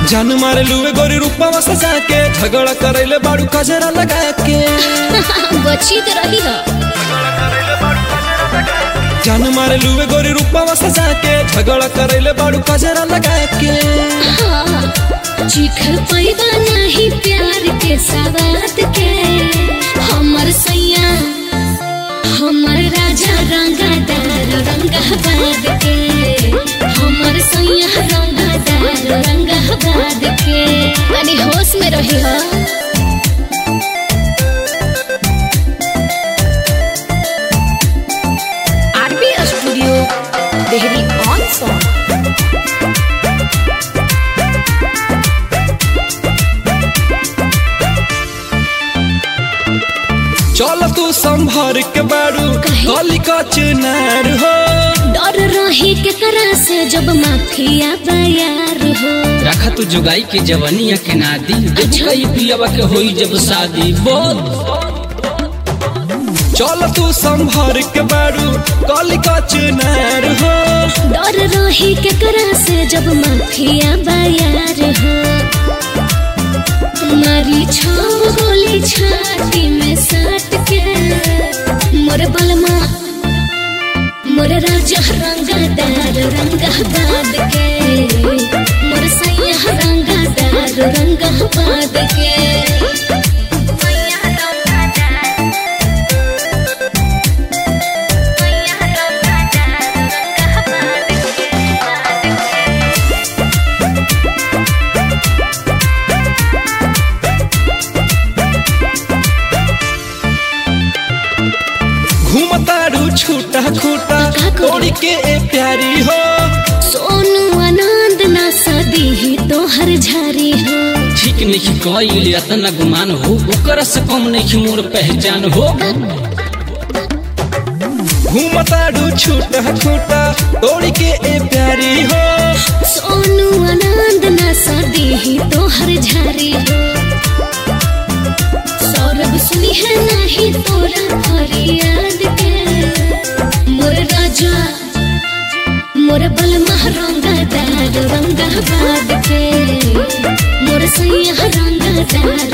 जान मारे लुए गोरी रूपवा सजा के झगड़ा करैले बाड़ू कजरा लगा के बची तो रही हो जान मारे लुए गोरी रूपवा सजा के झगड़ा करैले बाड़ू कजरा लगा के हाँ, चीख पैबा नहीं प्यार के सवाद के हमर सैया हमर राजा रंगादार रंगाबाद के हमर सैया रंगादार रंगाबाद के अरे होश में रही हो RB studio Dehri on Sone चल तू संभर के बाड़ू काहे? गली का चुनार हो डर रही केकरा से जब माफिया बयार हो रखा तू जुगाई के जवनिया के नादी अच्छा। कई पियावा के होई जब शादी बोल चल तू संभर के बाड़ू गली का चुनार हो डर रही केकरा से जब माफिया बयार हो मारी छाव गोली छाती में साट के मोर बलमा मोर राजा रंगादार रंगाबाद के मोर सैया रंगादार रंगाबाद के सैया रंगादार सैया रंगादार रंगाबाद घूमतारू छूटा खूटा का करी? तोड़ी के ए प्यारी हो सोनू आनंद ना सदी ही तो हर झारी हो ठीक नहीं कईल इतना गुमान हो ओकर से कम नहीं मोर पहचान हो घूमतारू छूटा खूटा तोड़ी के ए प्यारी हो सोनू आनंद ना सदी ही तो हर झारी हो सौरभ सुनी है नहीं तोरा फरियाद के मोर राजा मोर बलमा रंगादार रंगाबाद के मोर सैया रंगादार